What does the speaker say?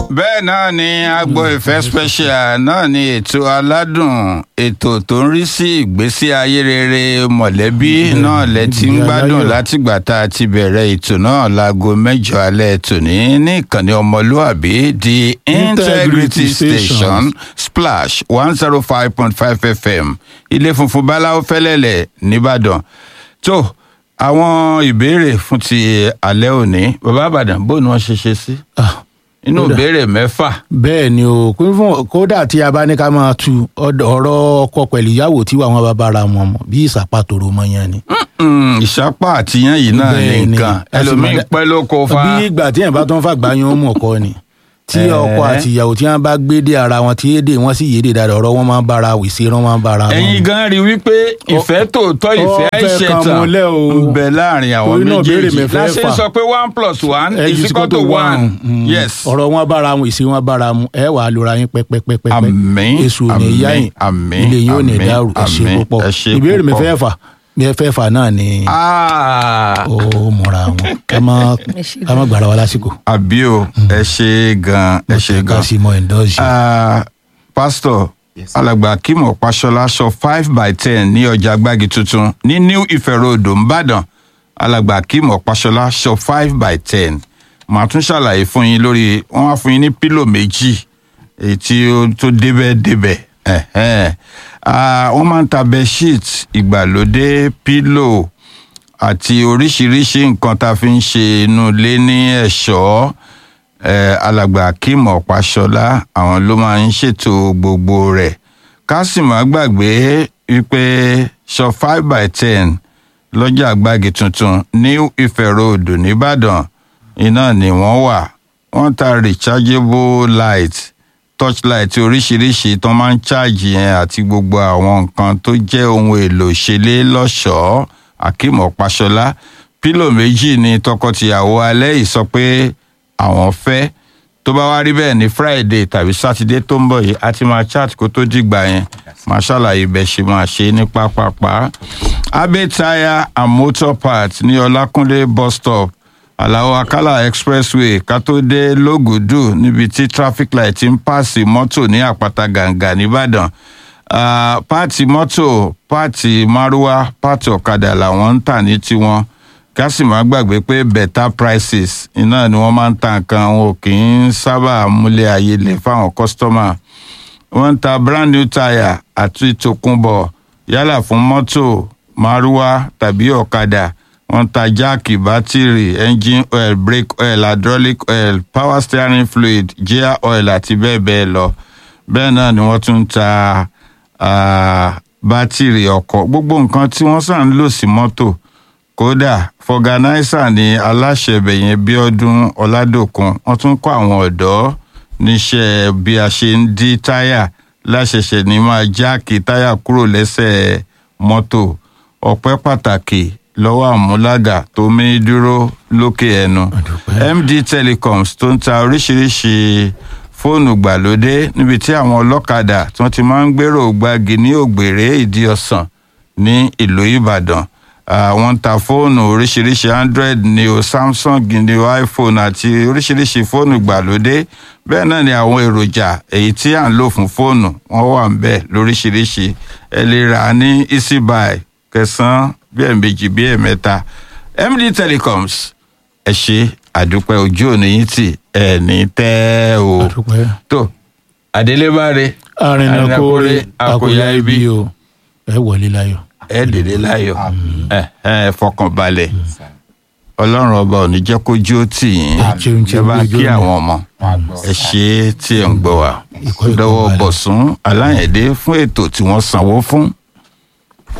bẹ́ẹ̀ náà ni agbo ìfẹ́ special náà ni ètò aládùn ètò tó ń rí sí ìgbésí ayé rere mọ̀lẹ́bí náà lẹ ti ń gbádùn látìgbà tá a ti bẹ̀rẹ̀ ètò náà láago mẹ́jọ alẹ́ tòní ní ìkànnì ọmọlúàbí the integrity station splash one zero five point five fm ilé funfun báláwo fẹ́lẹ́lẹ̀ nìbàdàn tó àwọn ìbéèrè fún ti alẹ́ òní bàbá àbàdàn bó ni wọ́n ṣe ṣe sí inú ìbéèrè mẹ́fà. bẹ́ẹ̀ ni o kún fún kódà tí a bá ní ká máa tu ọ̀dọ̀- ọ̀rọ̀ ọkọ pẹ̀lú ìyàwó tí àwọn bá bára wọn mọ̀ bí ìsàpàtòrò mọ yẹn ni. Mm, ìsápá àtìyàn yìí náà ní Bẹ́ẹ̀ ni. nǹkan Ẹ sì ẹlòmíín máa dá- pẹ́ ló kó fa. bí ìgbà tí yẹn bá tó ń fàgbà yín ó mú ọkọ ni tí Ẹ̀ẹ́. ọkọ àti ìyàwó tí wọn bá gbé dé ara wọn tí èdè wọn sì yéde dáadáa ọ̀rọ̀ wọn máa ń bára wèsè rán wọn bára wọn. ẹ̀yin gan rí wípé ìfẹ́ tòótọ́ ìfẹ́ ó fẹ́ kan àìṣẹ̀tàn múlẹ̀ o. ń bẹ láàrin àwọn Torí náà béèrè méjèèjì mẹ́fẹ́ láṣẹ fà. sọ pé one plus one Ẹ is jù sí equal to kótó one Mm. yes ọ̀rọ̀ wọn bára wọn ìṣe wọn bára mu ẹ wàá lora yín pẹ́pẹ́pẹ́pẹ́ Àmín, èṣù ò ní àmín, yá yín àmín, ilé yín ò ní àmín, dàrú ẹ ṣe àmín, púpọ̀ ẹ ṣe ìbéèrè mi púpọ̀. fẹ́ fà mi fẹ́ fà náà ni Ah, ó múra wọn ká má ká má gbàrà wa lásìkò àbí o ẹ ṣe gan ẹ ṣe ká gan. sì mọ ẹ̀ńdọ́ọ̀sì. Ah, pásítọ̀ alàgbà akeem ọ̀páṣọlá sọ five by ten ní ọjà gbági tuntun ní new ife road nìbàdàn alàgbà akeem ọ̀páṣọlá sọ five by ten màá tún ṣàlàyé fún yín lórí wọn á fún yín ní pílò méjì èyí tí ó tó débẹ̀ débẹ̀ ẹ̀hẹ́n. Ah, wọ́n máa ń ta bedsheet ìgbàlódé pílò àti oríṣiríṣi nǹkan tá a fi ń ṣe inú ilé ní ẹ̀ṣọ́ eh, alàgbà akeem ọ̀páṣọlá àwọn ló máa ń ṣètò gbogbo rẹ̀ ká sì má gbàgbé wípé sọ five by ten lọ́jà àgbàgì tuntun new ife road nìbàdàn iná ni wọ́n wà wọ́n ta rechargeable light torchlight oríṣiríṣi tó máa ń ṣáàjì yẹn àti gbogbo àwọn nǹkan tó jẹ́ ohun èlò ìṣeré lọ́ṣọ̀ọ́ akeem ọ̀páṣọlá pílò méjì ni tọkọtìyàwó alẹ́ yìí sọ pé àwọn fẹ́ tó bá wá rí bẹ́ẹ̀ ní friday tàbí saturday tó ń bọ̀ yìí a ti máa chat kó tó dìgbà yẹn máa ṣàlàyé bẹ́ẹ̀ ṣe máa ṣe ní pápápá abe tire and motor parts ní ọlákúnlé bus stop aláwọ akálà expressway ká tó dé lógùdù níbi tí traffic light ti ń pààsì mọ́tò ní àpáta gàǹgà nìbàdàn Ah, páàtì mọ́tò páàtì márúwá páàtì ọ̀kadà làwọn ń tà ní tiwọn ká sì má gbàgbé pé better prices iná ni wọ́n máa ń ta nǹkan wọn ò kì í sábà múlẹ̀ ayé lè fáwọn kọ́sítọ́mà wọ́n ń ta brand new tire àti tòkunbọ̀ yálà fún mọ́tò márúwá tàbí ọ̀kadà wọ́n ń ta jáàkì bátìrì engine oil brake oil hydraulic oil power steering fluid gear oil àti bẹ́ẹ̀ bẹ́ẹ̀ lọ bẹ́ẹ̀ náà ni wọ́n tún ń ta ah, bátìrì ọkọ̀ gbogbo nǹkan tí wọ́n sàn ń lò sí mọ́tò kódà fọgànáísà ni aláṣẹ bẹ̀yẹn bíọ́dún ọ̀làdòkun wọ́n tún kọ́ àwọn ọ̀dọ́ níṣẹ́ bí a ṣe ń dí táyà láṣẹṣẹ ní máa jáàkì táyà kúrò lẹ́sẹ̀ mọ́tò ọpẹ́ pàtàkì lọ́wọ́ àmúlágà tó mí dúró lókè ẹnu md telecoms tó ń ta oríṣiríṣi fóònù gbàlódé níbi tí àwọn ọlọ́kadà tí wọ́n ti máa ń gbèrò gbági ní ògbèrè ìdí ọ̀sán ní ìlú ìbàdàn Ah, wọ́n ń ta fóònù oríṣiríṣi android ní o samsung ní o iphone àti oríṣiríṣi fóònù gbàlódé bẹ́ẹ̀ náà ni àwọn èròjà èyí tí à ń lò fún fóònù wọ́n wà ń bẹ̀ lóríṣiríṣi ẹ lè rà á ní easybuy kẹsàn-án bí ẹ̀ẹ̀mejì bí ẹ̀ẹ̀mẹ́ta md telecoms ẹ ṣe àdúpẹ́ ojú òní yín tì ẹ̀ ní tẹ́ o àdúpẹ́ tó adélébáre arìnàkóre àkóyá ibi o ẹ wọlé láyọ̀. ẹ dèrè láyọ̀ ẹ ẹ fọkànbalẹ̀ ọlọ́run ọba ò ní jẹ́ kójú ó tì yín Àjẹun tí ẹ bá ojú kí ọ̀nà. àwọn ọmọ ẹ ṣe é tí ẹ ń gbọ́ wa Ìkọ́ ìkọ́ lọ́wọ́ balẹ̀. bọ̀sùn aláyẹ̀dé fún ètò tí wọ́n sanwó fún